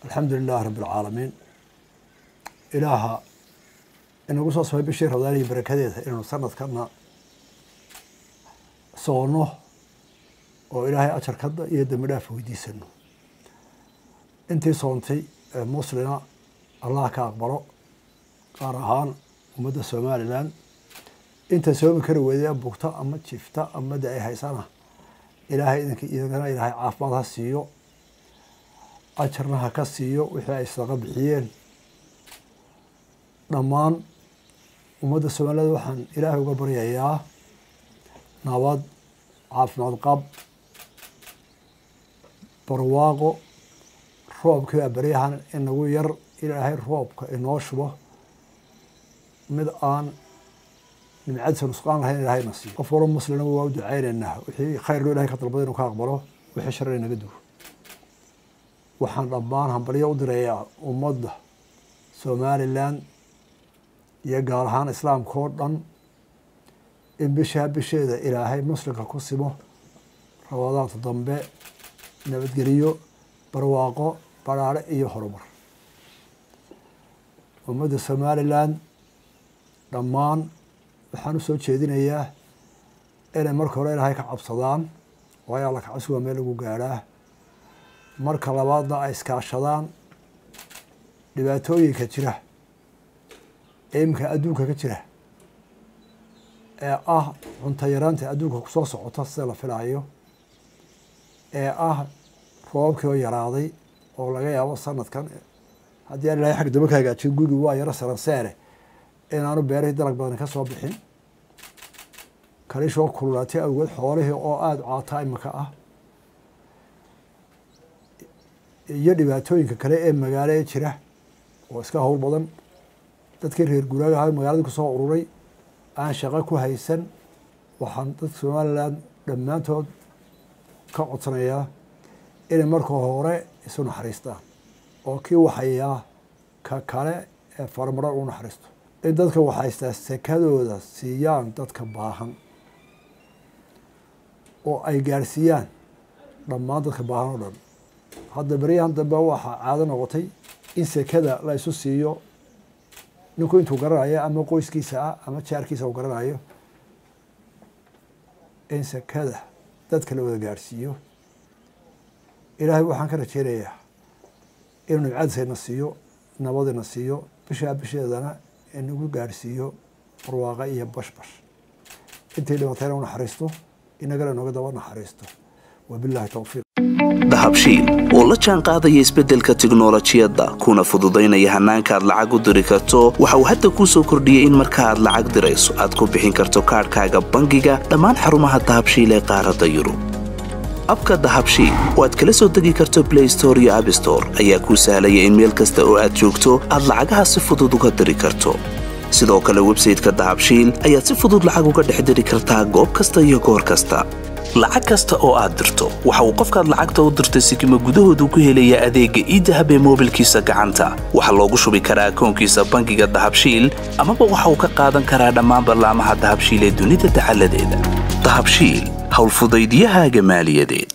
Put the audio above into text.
alxamdu lilahi rabbi alcaalamiin ilaaha inagu soo samay bishii rabdaan iyo barakadeeda inaynu sanadkana soonno oo ilaahay ajarkada iyo dembi dhaaf weydiisano intii soontay ee muslina allah ka aqbalo gaar ahaan ummadda somalilan inta soomi kari weyday bugta ama jifta ama de ay haysana ilaahay idinka idagana ilaahay caafimaad ha siiyo ajarna ha ka siiyo wixii ay sadaqa bixiyeen dhammaan ummadda soomaaliyed waxaan ilaahay uga baryayaa nabad caafimaad qab barwaaqo roobkii baa baryahan inagu yar ilaahay roobka inoo shubo mid aan nimcadiisa nusqaan lahayn ilaahayna siiyo qof walo muslina waa u ducaynaynaa wixii khayr loo ilahay ka dalbada inu ka aqbalo wixii shar inaga duwo waxaan dhammaan hambalyo u dirayaa ummadda somalilan iyo gaar ahaan islaamka oo dhan in bishaa bisheeda ilaahay muslimka ku simo rabadaanta dambe nabadgeliyo barwaaqo baraare iyo horumar ummadda somalilan dhammaan waxaan usoo jeedinayaa inay marka hore ilaahay ka cabsadaan waayo alla kacabsi waa meel lagu gaadhaa marka labaadna ay iskaashadaan dhibaatooyinka jira ee iminka adduunka ka jira ee ah cunto yaraanta adduunka kusoo socota sida la filaayo ee ah roobabkii oo yaraaday oo laga yaabo sanadkan haddii aan ilahay xag daba ka hagaajiyo gurigi waa yaro saranseere inaanu beerihii dalag badani ka soo bixin kalishoo kululaatay awgeed xoolihii oo aada caata imika ah iyo dhibaatooyinka kale ee magaalo ee jira oo iska howl badan dadkii reer guuraaga ahaa magaaladii kusoo ururay aan shaqo ku haysan waxaan dadka somalilan dhammaantood ka codsanayaa inay marka hore isu naxariistaan oo kii waxayaa ka kale ee farmaran u naxariisto in dadka waxhaystaa sekadooda siiyaan dadka baahan oo ay gaarsiiyaan dhammaan dadka baahan oo dhan hadda beryahan dambe waxaa caado noqotay in sekada la isu siiyo ninku intuu garanayo ama qoyskiisa ah ama jaarkiisa uu garanayo in sekada dadka la wada gaarhsiiyo ilaahay waxaan ka rajeynayaa inuu nimcadiisayna siiyo nabadina siiyo bishaa bisheedana inagu gaarhsiiyo barwaaqa iyo bashbash intii dhibatayna u naxariisto inagana inooga daba naxariisto wabillahi towfiiq dahabshiil oo la jaan qaadaya isbeddelka tiknolojiyadda kuna fududaynaya hannaanka aad lacag u diri karto waxa uu hadda kuu soo kordhiyey in marka aad lacag dirayso aad ku bixin karto kaadhkaaga bangiga dhammaan xarumaha dahabshiil ee qaaradda yurub abka dahabshiil oo aad kala soo degi karto blay store iyo abstore ayaa kuu sahlaya in meel kasta oo aad joogto aad lacagaha si fudud uga diri karto sidoo kale websayteka dahabshiil ayaad si fudud lacag uga dhex diri kartaa goob kasta iyo goor kasta lacag kasta oo aad dirto waxa uu qofkaad lacagta u dirtay sikima gudahoodu ku helayaa adeegga iidahab ee moobilkiisa gacanta waxaa loogu shubi karaa akoonkiisa bangiga dahabshiil amaba waxa uu ka qaadan karaa dhammaan ballaamaha dahabshiil ee dunida dacaladeeda dahabshiil howlfudaydyahaaga maaliyadeed